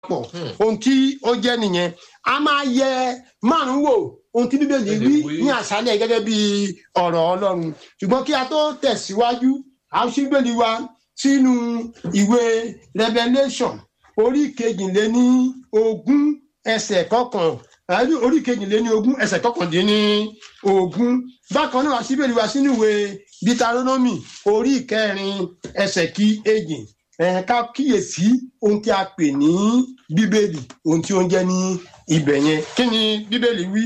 pọ̀ ohun tí ó jẹ́ nìyẹn a máa yẹ márùn wò ohun tí bíbélì wí ní àṣálẹ̀ gẹ́gẹ́ bí ọ̀rọ̀ ọlọ́run ṣùgbọ́n kí a tó tẹ̀síwájú a ó ṣí bíbélì wa sínú ìwé revelation orí kejìléní ogún ẹsẹ̀ kọkàn orí kejìléní ogún ẹsẹ̀ kọkàndínní ogún bákan náà a ṣí bíbélì wa sínú ìwé deuteronomy orí kẹrin ẹsẹ̀ kí èjì ká kíyèsí ohun tí a pè ní bíbélì ohun tí ó ń jẹ́ ní ibẹ̀ yẹn kí ni bíbélì wí.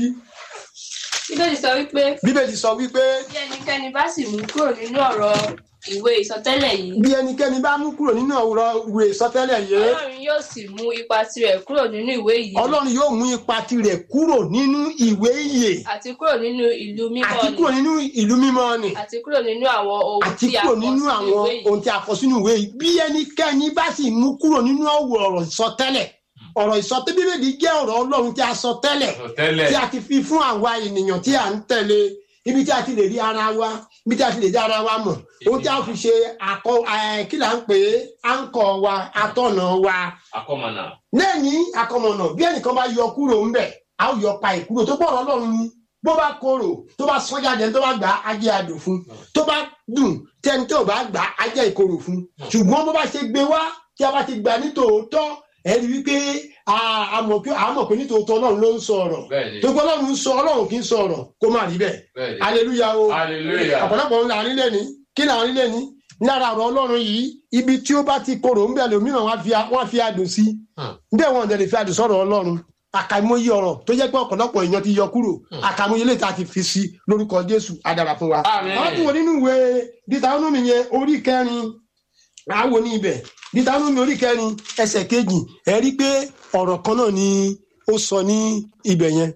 bíbélì sọ wípé. bíbélì sọ wípé. bí ẹnikẹ́ni bá sì mú kúrò nínú ọ̀rọ̀ ìwé ìsọtẹ́lẹ̀ yìí. bí ẹnikẹ́ni bá mú kúrò nínú ọ̀rọ̀ ìwé ìsọtẹ́lẹ̀ yìí. ọlọ́run yóò sì mú ipa tirẹ̀ kúrò nínú ìwé yìí. ọlọ́run yóò mú ipa tirẹ̀ kúrò nínú ìwé ìyè. àti kúrò nínú ìlú mímọ́ ni. àti kúrò nínú ìlú mímọ́ ni. àti kúrò nínú àwọn ohun àti tí a kúrò kọ nínú sínú àwọn ìwé yìí. ohun tí a kọ sínú ìwé yìí bí ẹnikẹ́ni bá sì mú kúrò nínú ọ̀rọ̀ ìsọtẹ́lẹ̀ ọ̀rọ̀ ìsọtẹ́ bíbélì jẹ́ ọ̀rọ̀ ọlọ́run tí a sọ tẹ́lẹ̀ tẹ́lẹ̀ tí a ti fi fún àwa ènìyàn tí a ń tẹ̀lé ibi tí a ti lè rí ara wa ibi tí a ti lè dá ara wa mọ̀ ohun tí a fi ṣe àkọ ẹ̀, kí là ń pè é àǹkọ̀ wa atọ́nà wa akọ́mọ̀nà lẹ́yìn akọmọ̀nà bí ẹnìkan bá yọ kúrò ńbẹ̀ a ó yọ pa ìkúrò tó pọ̀ ọlọ́run ni bó bá korò tó bá sọ jáde tó bá gbà á jẹ́ adùn fún tó bá dùn tẹni tó bá gbà á jẹ́ ìkorò fún ṣùgbọ́n bó bá ṣe gbé wá tí a bá ti gbà ní tòótọ́ ẹ rí wípé a- a mọ̀ pé a mọ̀ pé ní tòótọ́ ọlọ́run ló ń sọ ọ̀rọ̀ bẹ́ẹ̀ni tó gbọ́ ọlọ́run ń sọ ọlọ́run kì í sọ ọ̀rọ̀ kó má rí bẹ́ẹ̀ bẹ́ẹ̀ni aleluya o hallelujah ọ̀pọ̀lọpọ̀ ńlá nílé ni kí là ń nílé ni lára ọ̀rọ̀ ọlọ́run yìí ibi tí ó bá ti korò ń bẹ̀ lómìnira wọn á fi a- wọn á fi adùn sí Hmm. bẹ́ẹ̀ wọn dẹ̀ lè fi adùn sọ̀rọ̀ ọlọ́run àkàìmọye ọ̀rọ̀ tó jẹ́ pé ọ̀pọ̀lọpọ̀ èèyàn ti yọ kúrò àkàìmọye lè ta ti fi sí lórúkọ jésù adara fún wa. Àmín. wọ́n tún wo nínú ìwé deuteronomy yẹn orí kẹrin àwo ní ibẹ̀ deuteronomy orí kẹrin ẹsẹ̀ kejì ẹ rí pé ọ̀rọ̀ kan náà ni ó sọ ní ibẹ̀ yẹn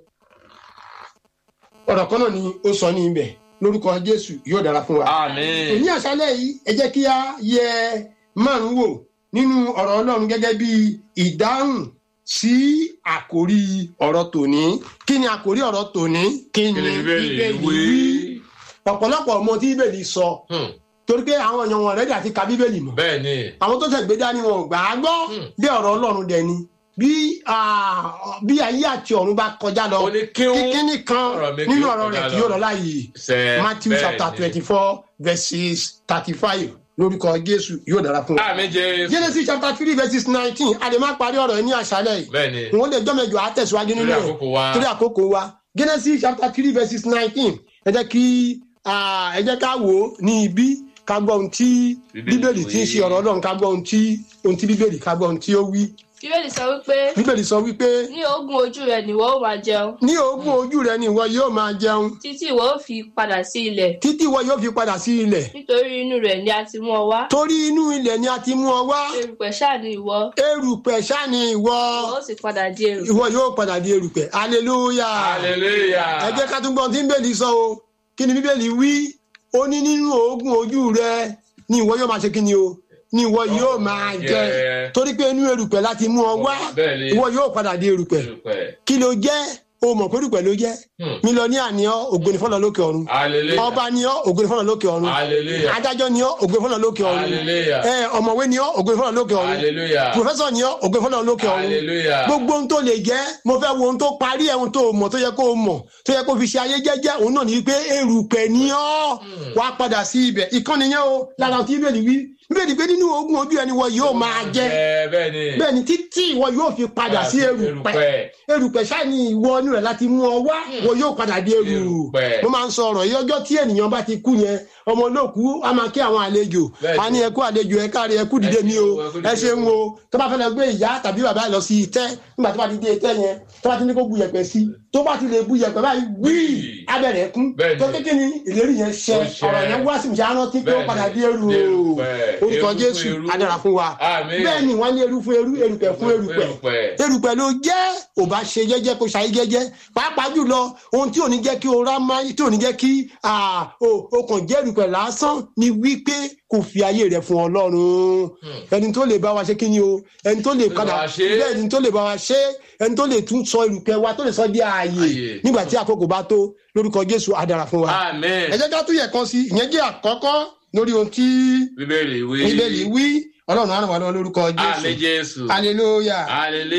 ọ̀rọ̀ kan náà ni ó sọ ní ibẹ̀ lórúkọ jésù yóò dára fún wa àmín ní àṣálẹ̀ yìí ẹ jẹ́ kí a yẹ márùn wò nínú ọ̀rọ̀ ọlọ́run gẹ́gẹ́ bí ìdáhùn sí àkórí ọ̀rọ̀ tòní kí ni àkórí ọ̀rọ̀ tòní kí ni kí ni bíbélì Bíbélì wí wí ọ̀pọ̀lọpọ̀ ọmọ tí bíbélì sọ Hmm. torí pé àwọn èèyàn wọn rẹ́dí àti ka bíbélì mọ̀ bẹ́ẹ̀ni àwọn tó tẹ̀ gbé dání wọn ò gbà á gbọ́ Hmm. bí ọ̀rọ̀ ọlọ́run dẹ̀ ni bí ah, bí ayé àti ọ̀run bá kọjá lọ ó ní kíún kíkíní kan ọ̀rọ̀ mi kì nínú yóò ọ̀rọ̀ rẹ̀ kọjá kì lọ. yóò lọ láàyè sẹ́ matthew chapter twenty four verses thirty five lórúkọ jésù yóò dára fún wa. àmín jésù genesis chapter three verses nineteen a lè má parí ọ̀rọ̀ yìí ní àṣálẹ̀ yìí bẹ́ẹ̀ni wọ́n lè jọ́mẹ̀jọ àtẹ̀síwájú nínú torí ẹ̀ àkókò wa torí àkókò wa genesis chapter three verses nineteen ẹ jẹ́ kí ah, ẹ jẹ́ ká wò ó ní ibi ká gbọ́ ohun tí Bíbélì bíbélì tí ń ṣe wí. ọ̀rọ̀ ọlọ́run ká gbọ́ ohun tí ohun tí bíbélì ká gbọ́ ohun tí ó wí bíbélì sọ wípé bíbélì sọ wípé ní ogún ojú rẹ nìwọ ó máa jẹun ní ogún ojú rẹ ni ìwọ yóò máa jẹun títí ìwọ ó fi padà sí ilẹ̀ títí ìwọ yóò fi padà sí ilẹ̀ nítorí inú rẹ̀ ni a ti mú ọ wá torí inú ilẹ̀ ni a ti mú ọ wá erùpẹ̀ ṣáà ni ìwọ erùpẹ̀ ṣá ni ìwọ ìwọ ó sì padà di erùpẹ̀ ìwọ yóò padà di erùpẹ̀ hallelujah hallelujah ẹ jẹ́ ká tún gbọ́n tí bíbélì sọ o kí ni bíbélì wí ó ní nínú oògùn ojú rẹ ni ìwọ yóò máa ṣe kí ni o ni ìwọ yóò máa jẹ Jẹ. torí pé inú erùpẹ̀ láti mú ọ wá bẹ́ẹ̀ni ìwọ yóò padà di erùpẹ̀ erùpẹ̀ kí ló jẹ́ o mọ̀ pé erùpẹ̀ ló jẹ́ Hmm. mílíọ̀nìà ni ọ́ ògbóni fọlọ́ lókè ọ̀run hallelujah ọba ni ọ́ ògbóni fọlọ́ lókè ọ̀run hallelujah adájọ́ ni ọ́ ògbóni fọlọ́ lókè ọ̀run hallelujah ẹ ọ̀mọ̀wé ni ọ́ ògbóni fọlọ́ lókè ọ̀run hallelujah pòfẹ́sọ̀ ni ọ́ ògbóni fọlọ́ lókè ọ̀run hallelujah gbogbo ohun tó lè jẹ́ mo fẹ́ wo ohun tó parí ẹ̀ ohun tó mọ̀ tó yẹ kó o mọ̀ tó yẹ kó o fi ṣe ayé jẹ́jẹ́ òun náà ní pé erùpẹ̀ ni ọ́ wá padà sí ibẹ̀ ìkànnì yẹn o lára tí bíbélì wí bíbélì pé nínú ogún ojú ẹni wọ yóò máa jẹ Jẹ, bẹ́ẹ̀ni bẹ́ẹ̀ ni títí ìwọ yóò fi padà sí erùpẹ̀ erùpẹ̀ ṣáà ni ìwọ inú rẹ̀ láti mú ọ wá wọ yóò padà di eru Erùpẹ̀. mo máa ń sọ ọ̀rọ̀ yìí ọjọ́ tí ènìyàn bá ti kú yẹn ọmọ olóòkú a máa kí àwọn àlejò Bẹ́ẹ̀ni. a ní ẹ kú àlejò ẹ káre ẹ kú dìde ní o ẹ kú ẹ dìde ṣeun o. o tó bá fẹ́ lọ gbé ìyá tàbí bàbá lọ sí itẹ́ nígbà tó bá ti dé itẹ́ yẹn tó bá ti ní kó bu yẹ̀pẹ̀ sí tó bá ti lè bu yẹ̀pẹ̀ báyìí wíì abẹ́rẹ́ kún Bẹ́ẹ̀ni. tó kékeré ní ìlérí yẹn ṣẹ Ó ṣẹ. ọ̀rọ̀ yẹn wá sí ìṣe arántí pé ó Bẹ́ẹ̀ni. padà dé eru o Erùpẹ̀. orúkọ Eru fún Jésù eru. adara fún wa Àmín. bẹ́ẹ̀ ni wọ́n ní eru fún eru erùpẹ̀ fún erùpẹ̀ Erùpẹ̀. erùpẹ̀ ló jẹ́ ò bá ṣe jẹ́jẹ́ kó ṣayé jẹ́jẹ́ pàápàá jùlọ ohun tí ò ní jẹ́ kí o rá máa tí ò ní jẹ́ kí ah, o o kàn jẹ́ erùpẹ̀ lásán ni wípé kò fi ayé rẹ̀ fún ọlọ́run ẹni tó lè bá wa ṣe kí ni o ẹni tó lè bá padà wa ṣe. bẹ́ẹ̀ ni tó lè bá wa ṣe ẹni tó lè tún sọ erùpẹ̀ wa tó lè sọ di ààyè Ààyè. nígbà tí àkókò bá tó lórúkọ Jésù á dára fún wa Amen. ẹ jẹ́ ká tún yẹ̀ kan sí ìyẹn jẹ́ àkọ́kọ́ lórí ohun tí Bíbélì wí. bíbélì wí ọlọ́run á ràn wá lọ́wọ́ lórúkọ àmì jésù jésù hallelujah. hallelujah.